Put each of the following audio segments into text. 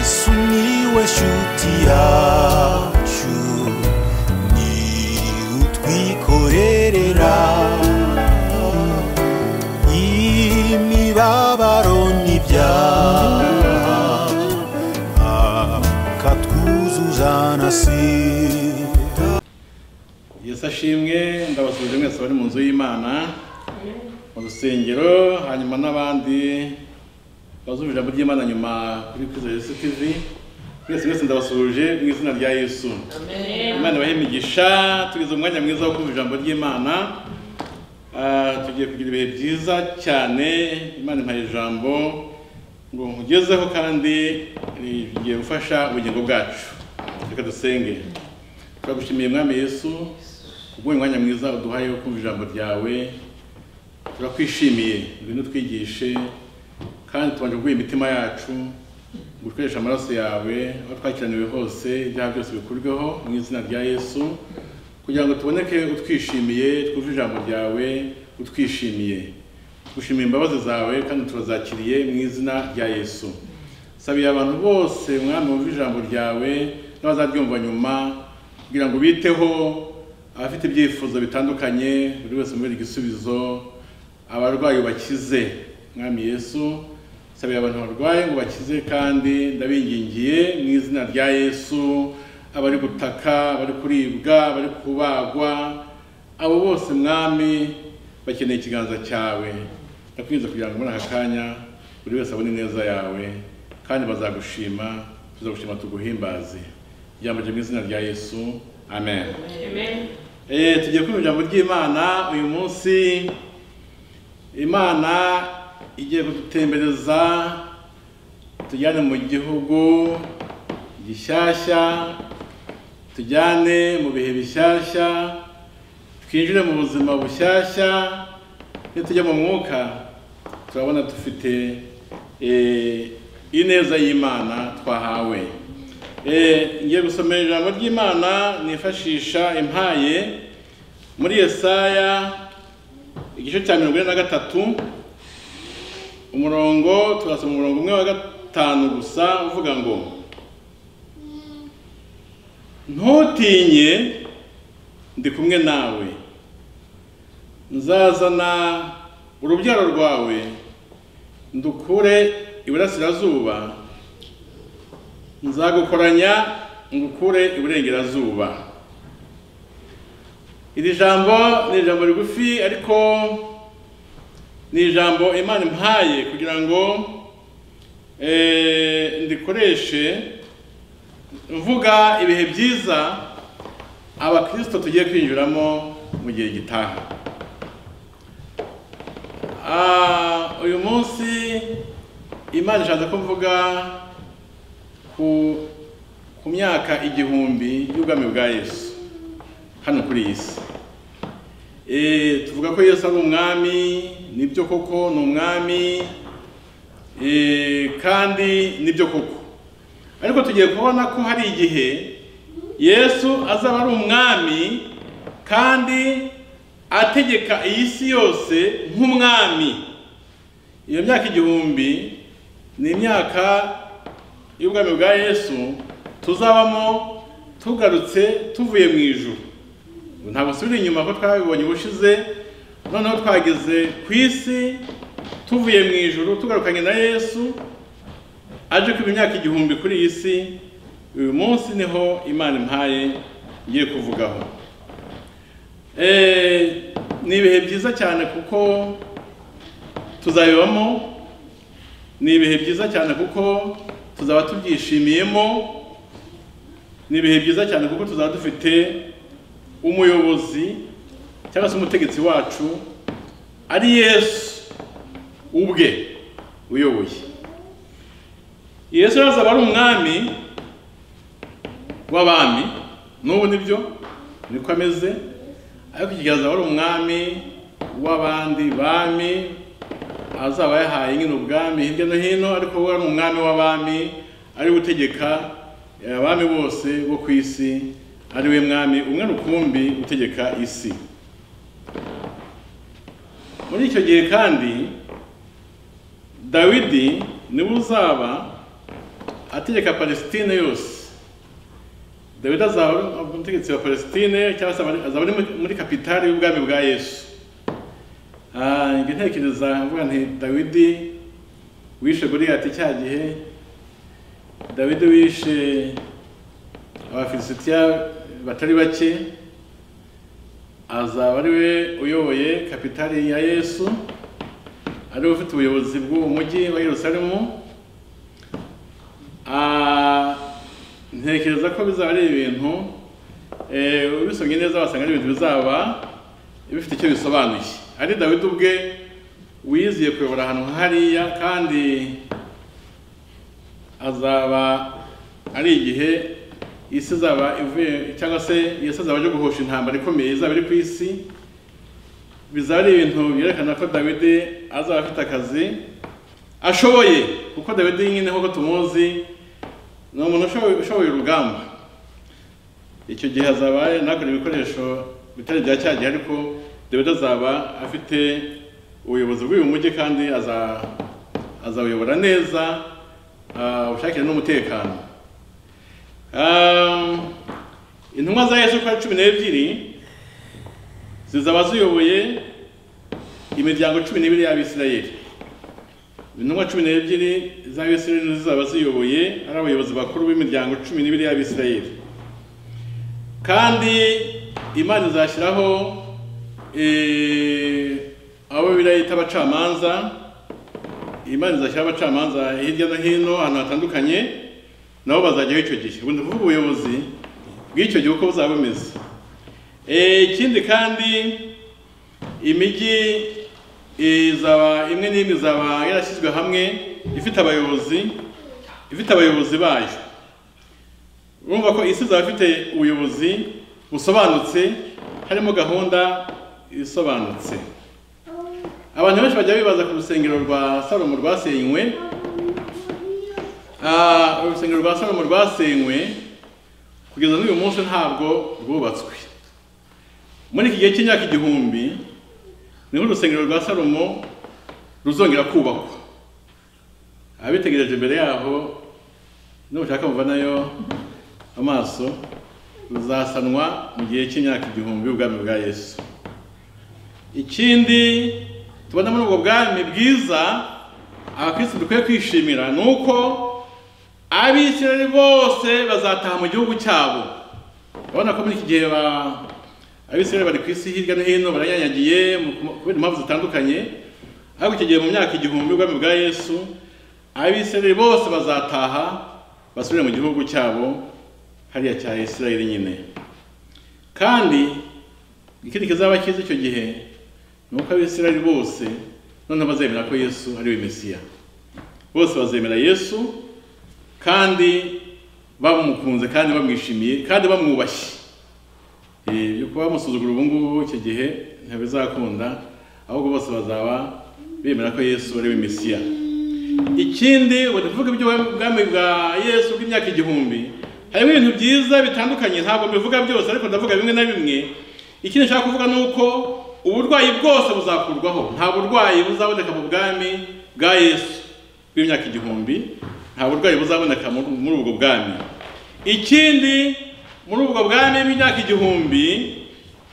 sumiłeś utiaciu ni utwikorerera imibabaro n'ibyaha akatwuzuza na sida yesu ashimwe ndabasuhuje mwese bari mu nzu y'imana mu rusengero hanyuma n'abandi bazumva ijambo ry'imana nyuma kuri kwizera yesu tv mwese mwese ndabasuhuje mu izina rya yesu imana ibahe imigisha tugeze umwanya mwiza wo kumva ijambo ry'imana Ah, tugiye kugira ibihe byiza cyane imana impaye ijambo ngo nkugezeho kandi rigiye gufasha ubugingo bwacu reka dusenge turagushimiye mwami yesu kubw'uyu mwanya mwiza uduhaye wo kumva ijambo ryawe turakwishimiye ngwino utwigishe kandi tubanje kuguha imitima yacu ngo ukoreshe amaraso yawe aho twakiraniwe hose ibyaha byose bikurweho mu izina rya yesu kugira ngo tuboneke utwishimiye twumve ijambo ryawe utwishimiye gushimira imbabazi zawe kandi turazakiriye mu izina rya yesu sabiye abantu bose mwami wumva ijambo ryawe n'abazaryumva nyuma kugira ngo ubiteho abafite ibyifuzo bitandukanye buri wese muri igisubizo abarwayi bakize mwami yesu sabiye abantu barwaye ngo bakize kandi ndabingingiye mu izina rya yesu abari gutaka abari kuribwa abari kubagwa abo bose mwami bakeneye ikiganza cyawe ndakwinjiza kugira ngo muri aka kanya buri wese abone ineza yawe kandi bazagushima tuzagushima tuguhimbaze ijambo ryo mu izina rya yesu amen Eh, tugiye kumva ijambo ry'imana uyu munsi imana igiye kudutembereza tujyane mu gihugu gishyashya tujyane mu bihe bishyashya twinjire mu buzima bushyashya iyo tujya mu mwuka turabona dufite eh, ineza y'imana twahawe Eh, ngiye gusomera ijambo ry'imana nifashisha impaye muri yesaya igice cya mirongo ine na gatatu umurongo turasoma umurongo umwe wa gatanu gusa uvuga ngo ntutinye ndi kumwe nawe nzazana urubyaro rwawe ndukure iburasirazuba nzagukoranya ngukure iburengerazuba iri jambo ni ijambo rigufi ariko ni ijambo imana impaye kugira ngo eh, ndikoreshe mvuga ibihe byiza abakirisito tugiye kwinjiramo mu gihe gitaha Ah, uyu munsi imana ishaka ko mvuga ku, ku myaka igihumbi y'ubwami bwa yesu hano kuri iyi si Eh, tuvuga ko yesu ari umwami nibyo koko ni umwami Eh, kandi nibyo koko ariko tugiye kubona ko hari igihe yesu azaba ari umwami kandi ategeka iyi si yose nk'umwami iyo myaka igihumbi ni imyaka y'ubwami bwa yesu tuzabamo tugarutse tuvuye mu ijuru ntabwo subira inyuma ko twabibonye ubushize noneho twageze ku isi tuvuye mu ijuru tugarukanye na yesu aje kuba imyaka igihumbi kuri iyi si uyu munsi niho imana impaye ngiye kuvugaho Eh, ni ibihe byiza cyane kuko tuzabibamo ni ibihe byiza cyane kuko tuzaba tubyishimiyemo ni ibihe byiza cyane kuko tuzaba dufite umuyobozi cyangwa se umutegetsi wacu ari yesu ubwe uyoboye yesu yazaba ari umwami w'abami n'ubu nibyo niko ameze ariko igihe azaba ari umwami w'abandi bami azaba yahaye nyine ubwami hirya no hino ariko we ari umwami w'abami ari gutegeka abami bose bo ku isi ari we mwami umwe rukumbi utegeka isi muri icyo gihe kandi dawidi niwe uzaba ategeka palestine yose dawidi azaba ari umutegetsi wa palestine cyangwa se abari- azaba ari muri- muri kapitali y'ubwami bwa yesu Ah, njye ntekereza mvuga nti dawidi wishe goliyati cya gihe dawidi wishe abafilisitiya batari bake azaba ari we uyoboye kapitali ya yesu ari we ufite ubuyobozi bw'uwo mujyi wa yerusalemu Ah, ntekereza ko bizaba ari ibintu eh, ubisomye neza wasanga ari ibintu bizaba bifite icyo bisobanuye ari dawidi ubwe wiziye kuyobora ahantu hariya kandi azaba ari igihe isi izaba ivuye cyangwa se isi azaba aje guhosha intambara ikomeye izaba iri ku isi bizaba ari ibintu byerekana ko dawidi azaba afite akazi ashoboye kuko dawidi nyine nk'uko tumuzi ni umuntu ushoboye, ushoboye urugamba icyo gihe azaba nakora ibikoresho bitari bya cya gihe ariko dawidi azaba afite ubuyobozi bw'uyu mujyi kandi aza- azawuyobora neza ubushakire n'umutekano Ah, intumwa za yesu kwa cumi n'ebyiri zizaba ziyoboye imiryango cumi n'ibiri y'abisirayeli intumwa cumi n'ebyiri z'abisirayeli nizo zizaba ziyoboye ari abayobozi bakuru b'imiryango cumi n'ibiri y'abisirayeli kandi imana izashyiraho eh, abo birayita abacamanza imana izashyiraho abacamanza hirya no hino ahantu hatandukanye nabo bazajyaho icyo gihe ubu ni ukuvuga ubuyobozi bw'icyo gihe uko buzaba bumeze Eh, ikindi kandi imijyi izaba imwe n'imwe izaba yarashyizwe hamwe ifite abayobozi ifite abayobozi bayo urumva ko isi izaba ifite ubuyobozi busobanutse harimo gahunda isobanutse abantu benshi bajya bibaza ku rusengero rwa salomo rwasenywe Ah, urusengero rwa salomo rwasenywe kugeza n'uyu munsi ntabwo rwubatswe muri iki gihe cy'imyaka igihumbi niho urusengero rwa salomo ruzongera kubakwa abitegereje imbere yaho nushaka muva nayo amaso ruzasanwa mu gihe cy'imyaka igihumbi ubwami bwa yesu ikindi tubona muri ubwo bwami bwiza abakristo dukwiye kwishimira ni uko abisirayeli bose bazataha mu gihugu cyabo urabona ko muri iki gihe ba- abisirayeli bari ku isi hirya no hino baranyanyagiye mu- mu- kubera impamvu zitandukanye ariko icyo gihe mu myaka igihumbi ubwami bwa yesu abisirayeli bose bazataha basubire mu gihugu cyabo hariya cya isirayeli nyine kandi ikindi kizaba cyiza icyo gihe ni uko abisirayeli bose noneho bazemera ko yesu ari we mesiya bose bazemera yesu kandi bamukunze kandi bamwishimiye kandi bamwubashye Eh, byo kuba bamusuzugura ubu ngubu icyo gihe ntibizakunda ahubwo bose bazaba bemera ko yesu ari we mesiya ikindi ubu tuvuga iby'ubwami bwa yesu bw'imyaka igihumbi harimo ibintu byiza bitandukanye ntabwo mbivuga byose ariko ndavuga bimwe na bimwe ikindi nshaka kuvuga ni uko uburwayi bwose buzakurwaho nta burwayi buzaboneka mu bwami bwa yesu bw'imyaka igihumbi nta burwayi buzaboneka muri muri ubwo bwami ikindi muri ubwo bwami bw'imyaka igihumbi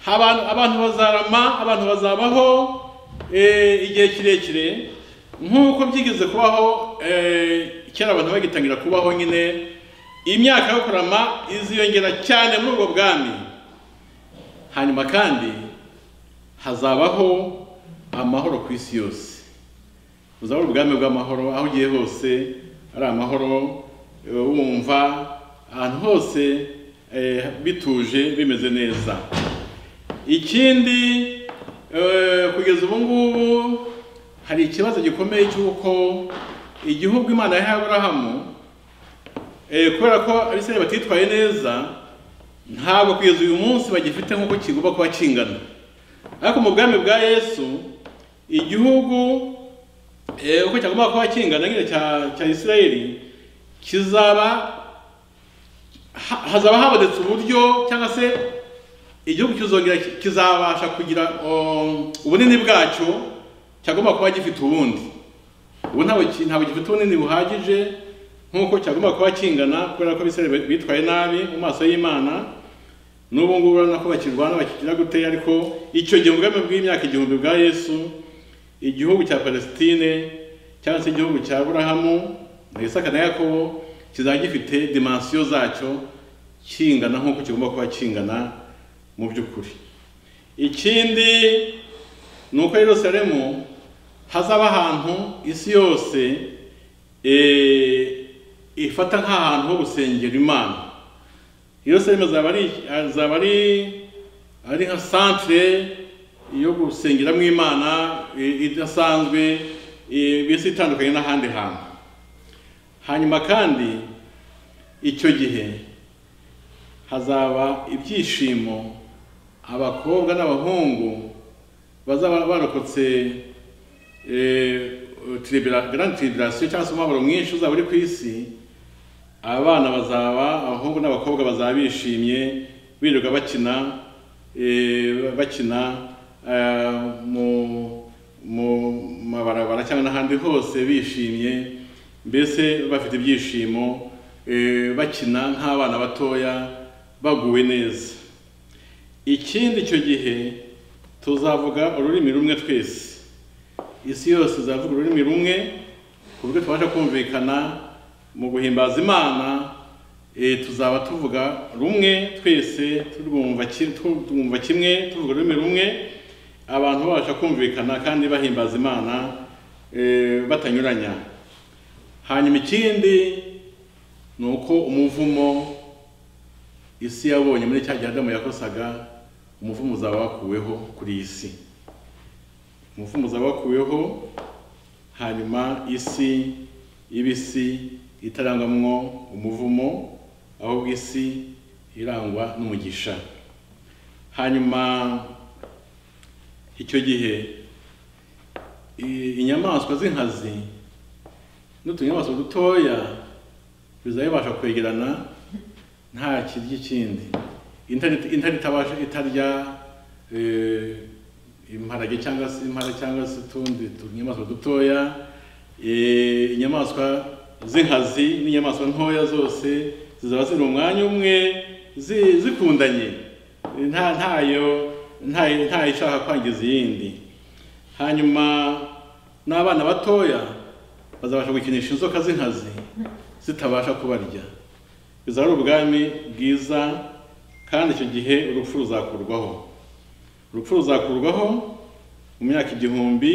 abantu abantu bazarama abantu bazabaho eh, igihe kirekire nk'uko byigeze kubaho eh, kera abantu bagitangira kubaho nyine imyaka yo kurama iziyongera cyane muri ubwo bwami hanyuma kandi hazabaho amahoro ku isi yose buzaba ari ubwami bw'amahoro aho ugiye hose ari amahoro eh, wumva ahantu hose eh, bituje bimeze neza ikindi eh, kugeza ubu ngubu hari ikibazo gikomeye cy'uko igihugu imana yahaye aburahamu eh, kubera ko abisirayeli batitwaye neza ntabwo kugeza uyu munsi bagifite nk'uko kigomba kuba kingana ariko mu bwami bwa yesu igihugu eh, uko cyagomba kuba kingana nyine cya cya isirayeli kizaba ha- hazaba habonetse uburyo cyangwa se igihugu kizongera ki- kizabasha kugira um, ubunini bwacyo cyagomba kuba gifite ubundi ubu ntabwo ki- ntabwo gifite ubunini buhagije nk'uko cyagomba kuba kingana kubera ko abisirayeli bi- bitwaye nabi mu maso y'imana n'ubu ngubu urabona ko bakirwana bakigira gute ariko icyo gihe ubwami bw'imyaka igihumbi bwa yesu igihugu cya palestine cyangwa se igihugu cya burahamu na isaka na yakobo kizaba gifite dimansiyo zacyo kingana nk'uko kigomba kuba kingana mu by'ukuri ikindi ni uko yerusalemu hazaba ahantu isi yose eh, ifata nk'ahantu ho gusengera imana yerusalemu azaba ari azaba ari ari nka santere yo gusengeramo imana i- idasanzwe i- mbese itandukanye n'ahandi hantu hanyuma kandi icyo gihe hazaba ibyishimo abakobwa n'abahungu bazaba barokotse eh, tribula- grand tribulation cyangwa se umubabaro mwinshi uzaba uri ku isi abana bazaba abahungu n'abakobwa bazaba bishimye birirwa bakina eh, bakina eh, mu mu mabarabara cyangwa n'ahandi hose bishimye mbese bafite ibyishimo eh, bakina nk'abana batoya baguwe neza ikindi icyo gihe tuzavuga ururimi rumwe twese isi yose izavuga ururimi rumwe ku buryo tubasha kumvikana mu guhimbaza imana eh, tuzaba tuvuga rumwe twese turwumva ki- tu- twumva kimwe tuvuga ururimi rumwe abantu babasha kumvikana kandi bahimbaza imana eh, batanyuranya hanyuma ikindi ni uko umuvumo isi yabonye muri cya gihe adamu yakosaga umuvumo uzaba wakuweho kuri iyi si umuvumo uzaba wakuweho hanyuma isi ibisi itarangwamwo umuvumo ahubwo isi irangwa n'umugisha hanyuma icyo gihe i- inyamaswa z'inkazi n'utunyamaswa dutoya bizaba bibasha kwegerana nta kirya ikindi intare intare itabasha itarya eh, imparage cyangwa se impara cyangwa se utundi tunyamaswa dutoya eh, inyamaswa z'inkazi n'inyamaswa ntoya zose zizaba ziri mu mwanya umwe zi- zikundanye nta ntayo ntayo ntayo ishaka kwangiza iyindi hanyuma n'abana batoya bazabasha gukinisha inzoka z'inkazi zitabasha kubarya bizaba ari ubwami bwiza kandi icyo gihe urupfu ruzakurwaho urupfu ruzakurwaho mu myaka igihumbi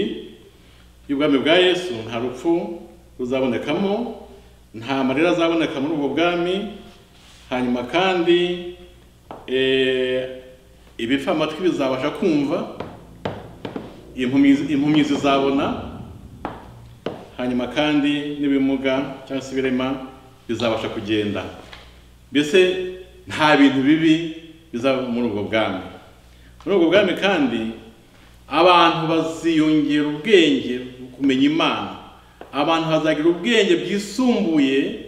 y'ubwami bwa yesu nta rupfu ruzabonekamo nta marira azaboneka muri ubwo bwami hanyuma kandi eh, ibipfa amatwi bizabasha kumva impumyi impumyi zizabona hanyuma kandi n'ibimuga cyangwa se ibirema bizabasha kugenda mbese nta bintu bibi bizaba muri ubwo bwami muri ubwo bwami kandi abantu baziyongera ubwenge mu kumenya imana abantu hazagira ubwenge bwisumbuye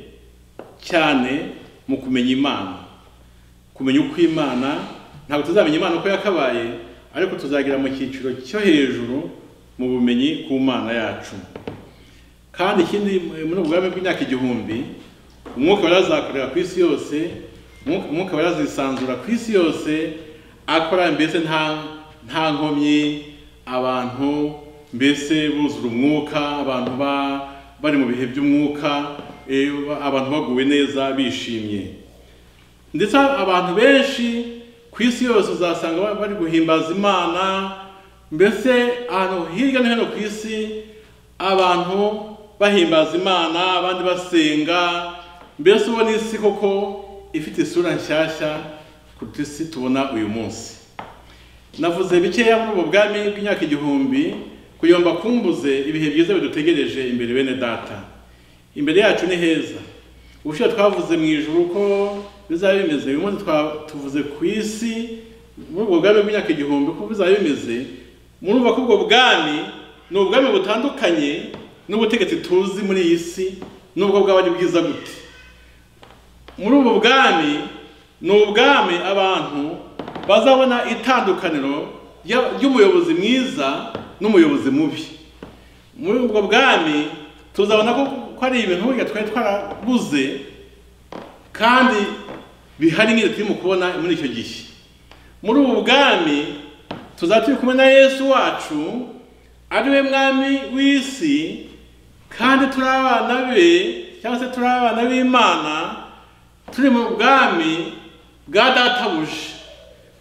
cyane mu kumenya imana kumenya uko imana ntabwo tuzamenya imana uko yakabaye ariko tuzagira mu cyiciro cyo hejuru mu bumenyi ku mana yacu kandi ikindi muri ubwo bwami bw'imyaka igihumbi umwuka wari azakorera ku isi yose umwuka- umwuka wari azisanzura ku isi yose akora mbese nta nta nkomyi abantu mbese buzura umwuka abantu ba bari mu bihe by'umwuka eh, ba- abantu baguwe neza bishimye ndetse abantu benshi ku isi yose uzasanga ba- bari guhimbaza imana mbese ahantu hirya no hino ku isi abantu bahimbaza imana abandi basenga mbese ubona isi koko ifite isura nshyashya kuruta isi tubona uyu munsi navuze bikeya muri ubu bwami bw'imyaka igihumbi kugira ngo mbakumbuze ibihe byiza bidutegereje imbere bene data imbere yacu ni heza ubushize twavuze mu ijuru ko bizaba bimeze uyu munsi twa- tuvuze ku isi muri ubwo bwami bw'imyaka igihumbi ko bizaba bimeze murumva ko ubwo bwami ni ubwami butandukanye n'ubutegetsi tuzi muri iyi si n'ubwo bwaba ari bwiza gute muri ubu bwami ni ubwami abantu bazabona itandukaniro rya- ry'umuyobozi mwiza n'umuyobozi mubi muri ubwo bwami tuzabona ko ko ari ibintu burya twari twarabuze kandi bihari nk'ibyo turimo kubona muri icyo gihe muri ubu bwami tuzaba turi kumwe na yesu wacu ari we mwami w'isi kandi turi abana be cyangwa se turi abana b'imana turi mu bwami bwa databuja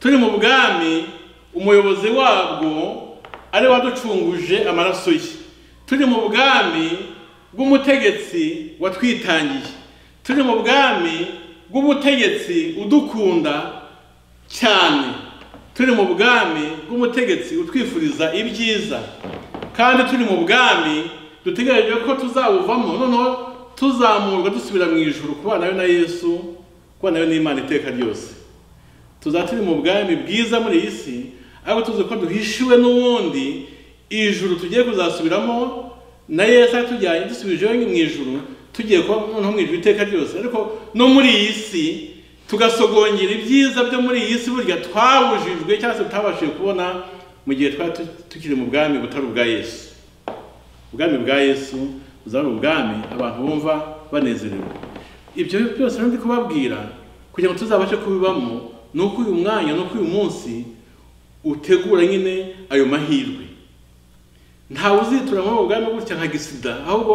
turi mu bwami umuyobozi wabwo ari we waducunguje amaraso ye turi mu bwami bw'umutegetsi watwitangiye turi mu bwami bw'umutegetsi udukunda cyane turi mu bwami bw'umutegetsi utwifuriza ibyiza kandi turi mu bwami dutegereje ko tuzabuvamo noneho tuzamurwa dusubira mu ijoro kubana we na yesu kubana we n'imana iteka ryose tuzaba turi mu bwami bwiza muri iyi si ariko tuzi ko duhishiwe n'ubundi ijuru tugiye kuzasubiramo na yesu atujyanye dusubije mu ijuru tugiye kuba noneho mu ijuru iteka ryose ariko no muri iyi si tugasogongera ibyiza byo muri iyi si burya twabujijwe cyangwa se tutabashije kubona mu gihe twari tu- tukiri mu bwami butari ubwa yesu ubwami bwa yesu buzaba ari ubwami abantu bumva banezerewe ibyo byose rero ndi kubabwira kugira ngo tuzabashe kubibamo ni uko uyu mwanya ni uko uyu munsi utegura nyine ayo mahirwe ntawe uzitura muri ubwo bwami gutya nka gisida ahubwo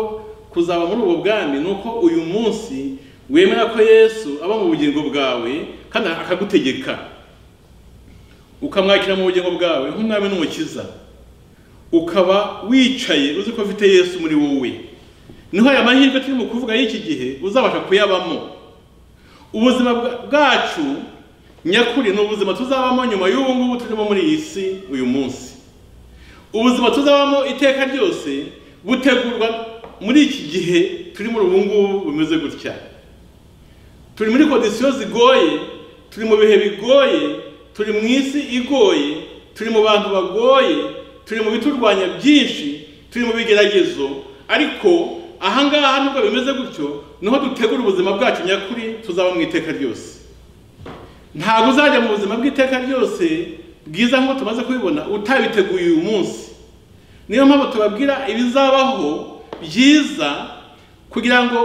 kuzaba muri ubwo bwami ni uko uyu munsi wemera ko yesu aba mu bugingo bwawe kandi akagutegeka ukamwakira mu bugingo bwawe nk'umwami n'umukiza ukaba wicaye uzi ko afite yesu muri wowe niho aya mahirwe turimo kuvuga y'iki gihe uzabasha kuyabamo ubuzima bwa- bwacu nyakuri ni ubuzima tuzabamo nyuma y'ubu ngubu turimo muri iyi si uyu munsi ubuzima tuzabamo iteka ryose butegurwa muri iki gihe turi muri ubu ngubu bumeze gutya turi muri kondisiyo zigoye turi mu bihe bigoye turi mu isi igoye turi mu bantu bagoye turi mu biturwanya byinshi turi mu bigeragezo ariko ahangaha nubwo bimeze gutyo niho dutegura ubuzima bwacu nyakuri tuzaba mu iteka ryose ntabwo uzajya mu buzima bw'iteka ryose bwiza nk'uko tumaze kubibona utabiteguye uyu munsi niyo mpamvu tubabwira ibizabaho byiza kugira ngo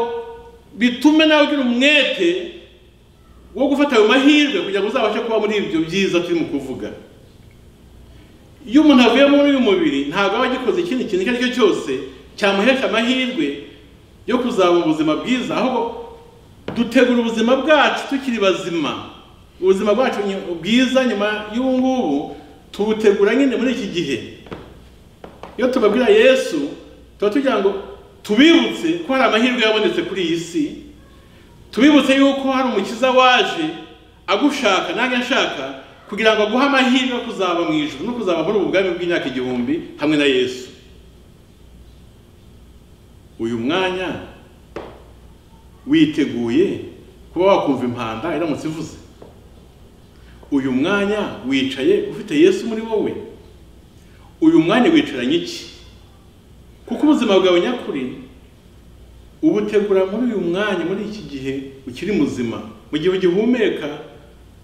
bitume nawe ugira umwete wo gufata ayo mahirwe kugira ngo uzabashe kuba muri ibyo byiza turimo kuvuga iyo umuntu avuye muri uyu mubiri ntabwo aba agikoze ikindi kintu icyo ari cyo cyose cyamuhesha amahirwe yo kuzaba ubuzima bwiza ahubwo dutegura ubuzima bwacu tukiri bazima ubuzima bwacu nyu- bwiza nyuma y'ubu ngubu tubutegura nyine muri iki gihe iyo tubabwira yesu tuba tugira ngo tubibutse ko hari amahirwe yabonetse kuri iyi si tubibutse yuko hari umukiza waje agushaka nange ashaka kugira ngo aguhe amahirwe yo kuzaba mu ijuru no kuzaba muri ubu bwami bw'imyaka igihumbi hamwe na yesu uyu mwanya witeguye kuba wakumva impanda iramutse ivuze uyu mwanya wicaye ufite yesu muri wowe uyu mwanya wicaranye iki kuko ubuzima bwawe nyakuri ubutegura muri uyu mwanya muri iki gihe ukiri muzima mu gihe ugihumeka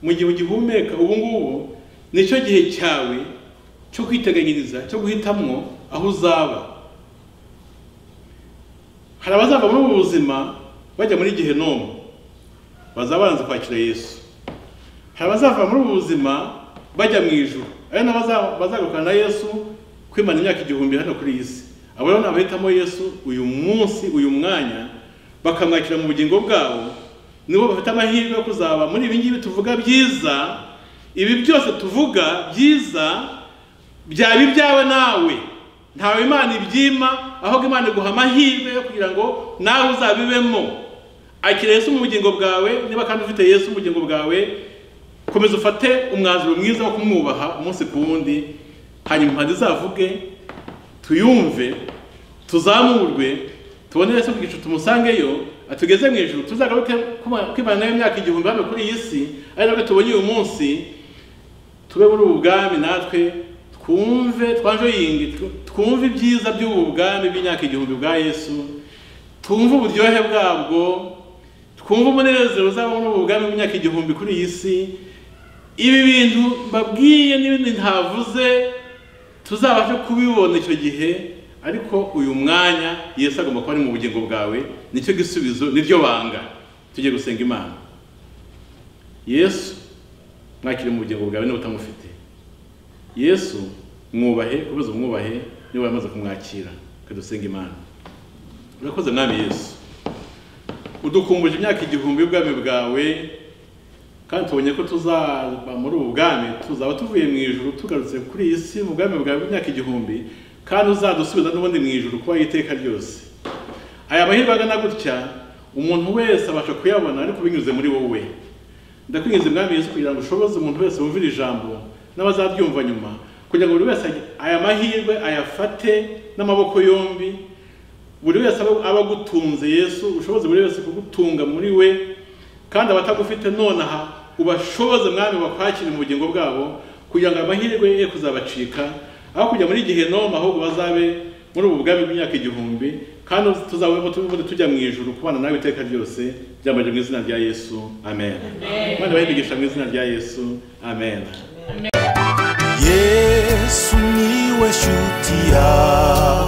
mu gihe ugihumeka ubu ngubu nicyo gihe cyawe cyo kwiteganyiriza cyo guhitamwo aho uzaba hari abazava muri ubu buzima bajya muri gehenomu bazaba baranze kwakira yesu hari abazava muri ubu buzima bajya mu ijuru ari nabo bazagarukana na yesu kwimana imyaka igihumbi hano kuri iyi si abo rero ni abahitamo yesu uyu munsi uyu mwanya bakamwakira mu bugingo bwabo nibo bafite amahirwe yo kuzaba muri ibi ngibi tuvuga byiza ibi byose tuvuga byiza byaba ibyawe nawe ntawe imana ibyima ahubwo imana iguha amahirwe yo kugira ngo nawe uzabibemo akira yesu mu bugingo bwawe niba kandi ufite yesu mu bugingo bwawe komeza ufate umwanzuro mwiza wo kumwubaha umunsi ku wundi hanyuma impande izavuge tuyumve tuzamurwe tubone yesu ku gicu tumusangeyo atugeze mu ijuru tuzagaruke kuma- kwimana nawe imyaka igihumbi hano kuri iyi si ari nabwo tubonye uyu munsi tube muri ubu bwami natwe twumve twanjoyinge tw- twumve ibyiza by'ubu bwami bw'imyaka igihumbi bwa yesu twumve uburyohe bwabwo twumve umunezero uzaba muri ubu bwami bw'imyaka igihumbi kuri iyi si ibi bintu mbabwiye n'ibindi ntavuze tuzabashe kubibona icyo gihe ariko uyu mwanya yesu agomba kuba ari mu bugingo bwawe nicyo gisubizo niryo banga tujye gusenga imana yesu mwakire mu bugingo bwawe niba utamufite yesu mwubahe kubuza umwubahe niba yamaze kumwakira dusenga imana urakoze mwami yesu udukumbuje imyaka igihumbi y'ubwami bwawe kandi tubonye ko tuzaba muri ubu bwami tuzaba tuvuye mu ijoro tugarutse kuri iyi si mu bwami bwawe bw'imyaka igihumbi kandi uzadusubiza n'ubundi mu ijoro kuba iteka ryose aya mahirwe agana gutya umuntu wese abasha kuyabona ariko binyuze muri wowe ndakwinjiza umwami Yesu kugira ngo ushoboze umuntu wese wumvira ijambo n'abazaryumva nyuma kugira ngo buri wese agi- aya mahirwe ayafate n'amaboko yombi buri wese aba aba agutunze yesu ushoboze buri wese kugutunga muri we kandi abatagufite nonaha ubashoboze mwami bakwakire mu bugingo bwabo kugira ngo amahirwe ye kuzabacika aho kujya muri gihenoma ahubwo bazabe muri ubu bwami bw'imyaka igihumbi kandi tuzabona tubundi tujya mu ijuru kubana nawe iteka ryose byambaje mu izina rya yesu amen abandi bayibigisha mu izina rya yesu amen. yesu niwe shuti yawe